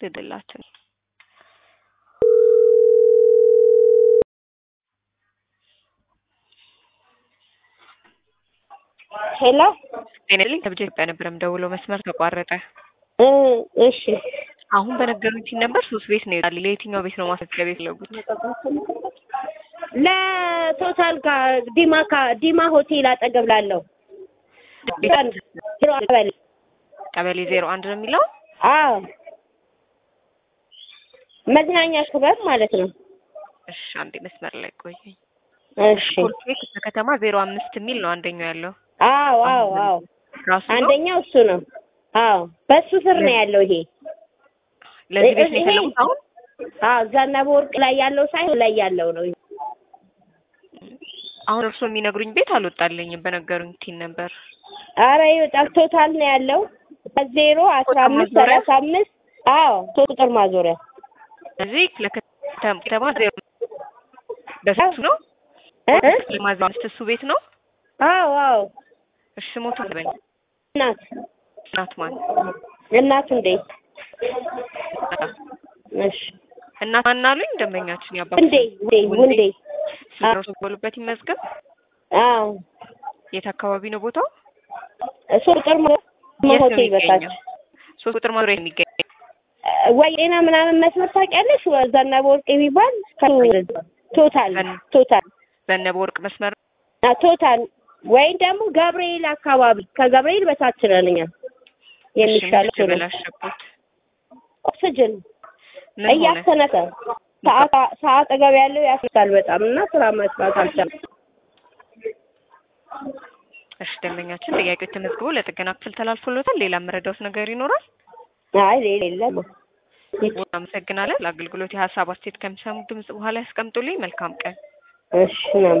ልድላችን ሄሎ ጤናልኝ ከብጀ ኢትዮጵያ ነበር የምደውለው መስመር ተቋረጠ። እ እሺ አሁን በነገሩኝ ሲል ነበር ሶስት ቤት ነው ይላል። ለየትኛው ቤት ነው ማስመዝገብ የፈለጉት? ለቶታል ጋር ዲማ ካ- ዲማ ሆቴል አጠገብ ላለው ቀበሌ ቀበሌ ዜሮ አንድ ነው የሚለው። አዎ መዝናኛ ክበብ ማለት ነው። እሺ አንዴ መስመር ላይ ቆየኝ። እሺ ኮልፌ ክፍለ ከተማ ዜሮ አምስት የሚል ነው አንደኛው ያለው አዎ አዎ አዎ ራሱ ነው። አንደኛው እሱ ነው። አዎ በሱ ስር ነው ያለው ይሄ። ለዚህ ቤት ነው ይሄ- የፈለጉት አሁን አዎ ዘነበ ወርቅ ላይ ያለው ሳይሆን ላይ ያለው ነው። አሁን እርስዎ የሚነግሩኝ ቤት አልወጣልኝም። በነገሩኝ ቲን ነበር አረ ይወጣል። ቶታል ነው ያለው ዜሮ አስራ ቁጥር አምስት ማዞሪያ? ሰላሳ አምስት አዎ ሶስት ቁጥር ማዞሪያ እዚህ ክፍለ ከተማ ከተማ ዜሮ በሱ ነው እ? እ? ማዛ አምስት እሱ ቤት ነው። አዎ አዎ እሺ ሞቱ ልበኝ እናት እናት ማን እናቱ እንዴት እሺ እናት ማን አሉኝ? ደንበኛችን ያባ እንዴ እንዴ ውንዴ ስለረሱ በሉበት ይመዝገብ። አዎ የት አካባቢ ነው ቦታው? ሶስት ቁጥር ማ- የት ነው ሆቴል በታች የሚገኘው? ሶስት ቁጥር ማዞሪያ የሚገኝ ወይ ጤና ምናምን መስመር ታውቂያለሽ? ወ- ዘነበ ወርቅ የሚባል ከ- ቶታል ዘን- ቶታል ዘነበ ወርቅ መስመር አ ቶታል ወይም ደግሞ ገብርኤል አካባቢ ከገብርኤል በታች ነን እኛ የሚሻለው እሱ ነው። በላሸቁት ኦክስጅን ምን ሆነ? እያሰነፈ ሰዓት ሰዓት አጠገብ ያለው ያስታል በጣም እና ስራ መስራት አልቻለም። እሺ ደንበኛችን ጥያቄው ተመዝግቦ ለጥገና ክፍል ተላልፎለታል። ሌላ የምረዳውት ነገር ይኖራል? አይ ሌላ የለም። አመሰግናለን። ለአገልግሎት የሀሳብ አስተያየት ከሚሰሙ ድምጽ በኋላ ያስቀምጡልኝ። መልካም ቀን። እሺ ነው